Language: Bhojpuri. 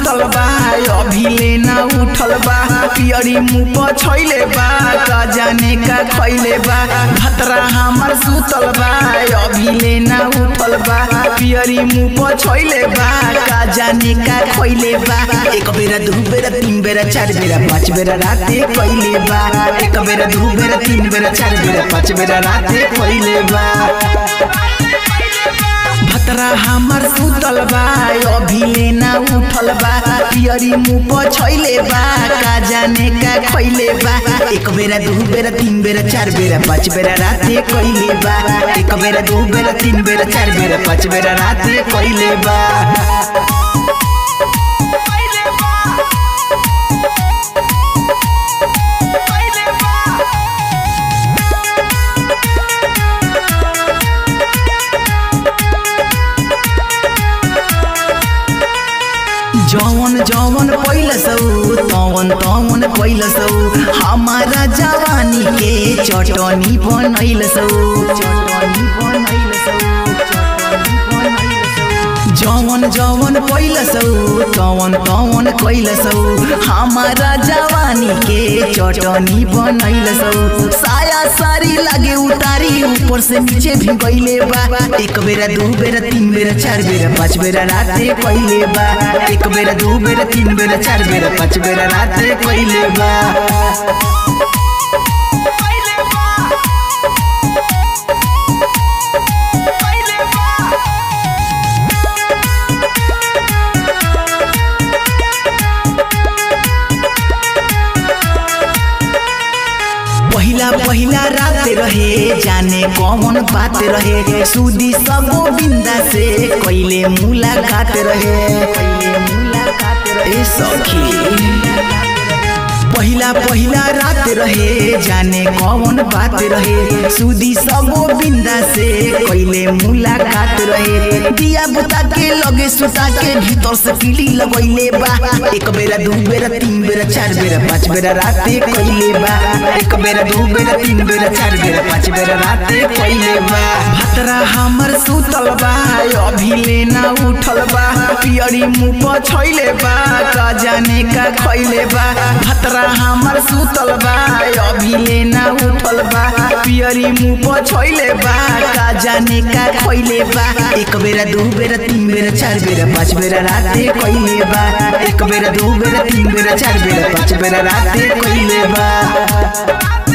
सुतल बा अभी लेना उठल बा पियरी मुँह पर छैले बा का जाने का खैले बा भतरा हमर सुतल बा अभी लेना उठल बा पियरी मुँह पर छैले बा का जाने का खैले बा एक बेरा दू बेरा तीन बेरा चार बेरा पाँच बेरा राते कैले बा एक बेरा दू बेरा तीन बेरा चार बेरा पाँच बेरा राते कैले बा भतरा हमर सुतल बा अभी लेना उठल बा पियरी मुँह पर छैले बा का जाने का खैले बा एक बेरा दू बेरा तीन बेरा चार बेरा पाँच बेरा राते कैले बा एक बेरा दू बेरा तीन बेरा चार बेरा पाँच बेरा राते कैले बा जवन जवन पैलसौ तवन तवन पैलसौ हमारा जवानी के चटनी बनैलसौ चटनी बनैलसौ चटनी बनैलसौ जवन जवन पैलसौ तवन तवन कैलसौ हमारा जवानी के चटनी बनैलसौ साया सारी लागे उतारी ऊपर से नीचे भी गईले बा एक बेरा दू बेरा तीन बेरा चार बेरा पाँच बेरा राते कैले बा एक बेरा दू बेरा तीन बेरा चार बेरा पाँच बेरा राते कैले बा पहिला पहिला रात रहे जाने कौन बात रहे सुदी सब बिंदा से कैले मुलाकात रहे कैले मुलाकात रहे सखी पहिला पहिला रात रहे जाने कौन बात रहे सुदी सब बिंदा से कैले मुलाकात रहे दिया बुता के लगे सुता के भीतर से किली लगैले बा एक बेरा दू बेरा तीन बेरा चार बेरा पाँच बेरा राते कैले बा एक बेरा दू बेरा तीन बेरा चार बेरा पाँच बेरा राते कैले बा भतरा हमर सुतल बा अभी लेना उठल बा पियरी मुँह पर छैले बा का जाने का खैले बा भतरा हमर सुतल बा अभी लेना उठल बा पियरी मुँह पर छैले बा का जाने का खैले बा एक बेरा दू बेरा तीन बेरा चार बेरा पाँच बेरा राते कैले बा एक बेरा दू बेरा तीन बेरा चार बेरा पाँच बेरा राते कैले बा